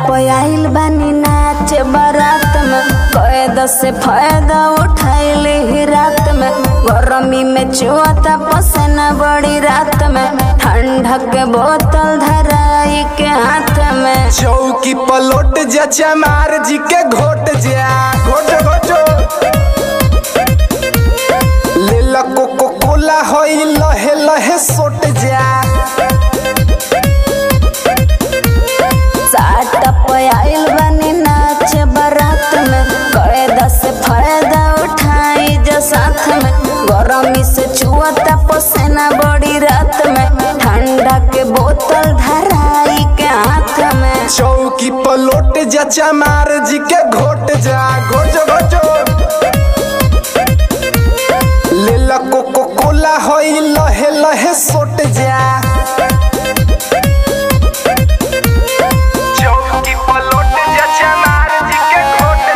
पयाइल बानी नाच बारात में कैद से फायदा उठाइल ही रात में गरमी में चुआता पसेना बड़ी रात में ठंडा के बोतल धराई के हाथ में चौकी पलोट जा चमार जी के घोट जा घोट घोटो ले ला कोको कोला होई लहे लहे सोट जा साट पयाइल बानी नाच बारात में कैद से फायदा उठाई जो साथ में गरमी से चुआता पसेना बड़ी रात में ठंडा के बोतल धराई के हाथ में चौकी पलोट जा चमार जी के घोट जा घोट घोटो ले ला कोको कोला होई लहे लहे सोट जा चौकी पलोट जा चमार जी के घोट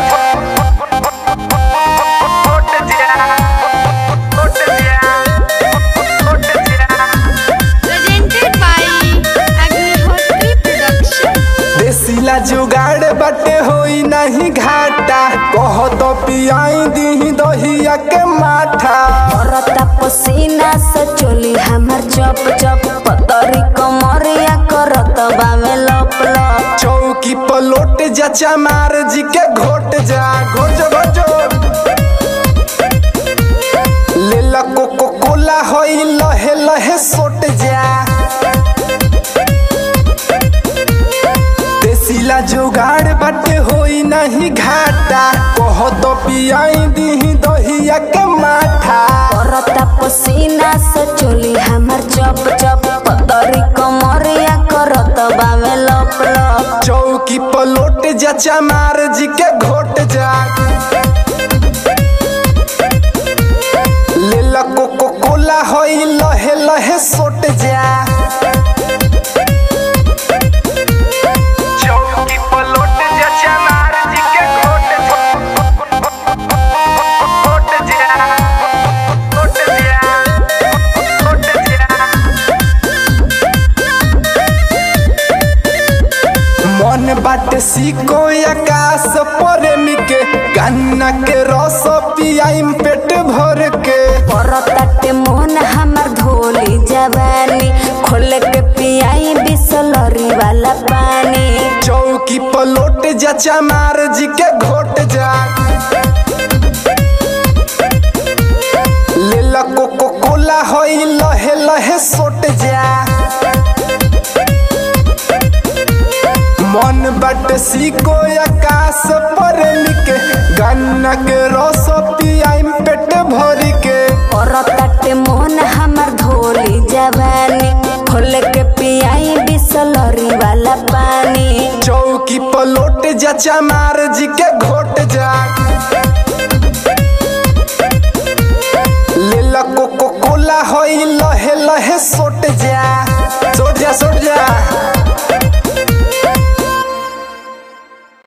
घोट जा घोट जा घोट जा presented by Agnihotri Production. देसीला जुगाड़ बटे होई नहीं घाटा कह तो पियाई दी दहिया के माठा औरता पसीना से चोली हमर चप चप पतरी कमरिया करत बामे लप लप चौकी पलोट जा चमार जी के घोट जा घोट घोटो ले ला कोको कोला होई लहे लहे सोट जा देसीला जुगाड़ बटे होई नहीं घाटा कह तो पियाई दी दहिया के माठा औरता पसीना से चोली हमर चप चप पतरी कमरिया करत बामे लप लप चौकी पलोट जा चमार जी के घोट जा ले ला कोको कोला होई लहे लहे सोट जा चौकी पलोट जा चमार जी के घोट घोट जा घोट जा घोट जा मन बाटे सीको आकाश प्रेमिक गन्ना के रस पियाइम पेट भर के औरता मोहन हमर धोली जवानी खोल के पियाई बिसलरी वाला पानी चौकी पलोट जा चमार जी के घोट जा ले ला कोको कोला होई लहे लहे सोट जा मन बट सीको आकाश प्रेमिक गन्ना के रस पियाइम पेट भर के औरता मोहन हमर धोली जवानी खोल के पियाई बिसलरी वाला पानी चौकी पलोट जा चमार जी के